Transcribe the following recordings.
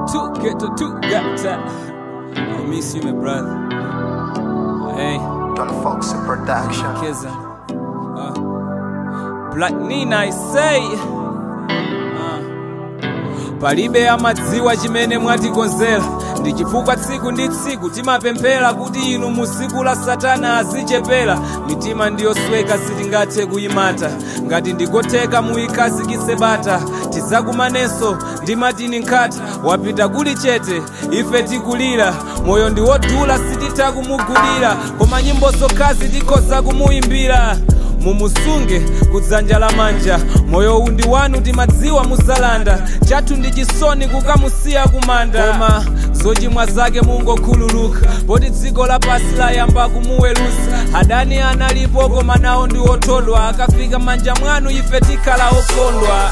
two, get to two, got that. I miss you, my brother. Hey, Don Fox Production. Kizza. Uh, Black Nina, I say. Uh, palibe amadziwa chimene mwatikonzera ndi chifukwa tsiku ndi tsiku timapemphera kuti inu mu tsiku la satana azichepera mitima ndiyosweka sitingathe kuyimata ngati ndikotheka muyikhazikitse bata tidzakumanenso ndi matini nkhata wapita kuli chete ife tikulira moyo ndi wodula sititha kumugulira koma nyimbo zokhazi tikhoza kumuyimbira mumusunge kudzanja lamanja moyo uwu ndi wanu timadziwa muzalanda chathu ndi chisoni kukamusiya kumanda koma zochimwa zake mungokhululuka poti dziko lapasi layamba kumuwerusa adani analipo koma nawo ndi othodwa akafika manja mwanu ife tikhala okondwa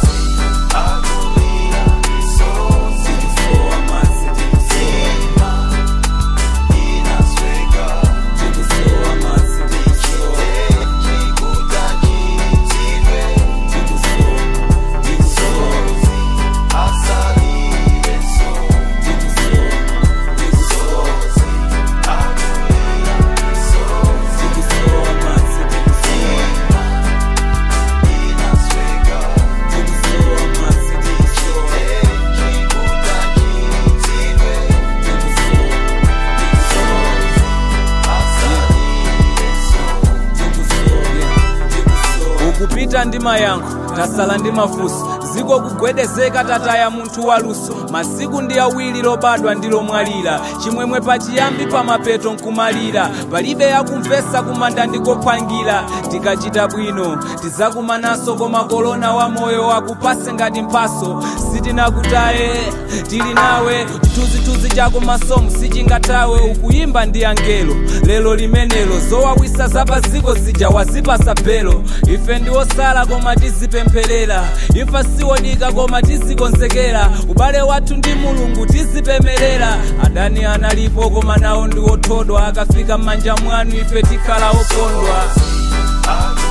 ukupita ndi mayankho tasala ndi mafunso ziko kugwedezeka tataya munthu waluso masiku ndi awiri lobadwa ndi lomwalira chimwemwe pachiyambi pamapeto nkumalira palibe yakumvesa kumanda ndikophwangira tikachita bwino tidzakumananso koma kolona wa moyo wakupase ngati mphaso sitinakutaye tili nawe chithunzithunzi chako masomo sichingathawe ukuyimba ndi angelo lero limenelo zowawisa zapaziko zija wazipasa belo ife ndi osala koma tizipempherera imfa siwodika koma tizikonzekera ubale wathu ndi mulungu tizipemerera adani analipo koma nawo ndi othodwa akafika m'manja mwanu ife tikhala okondwa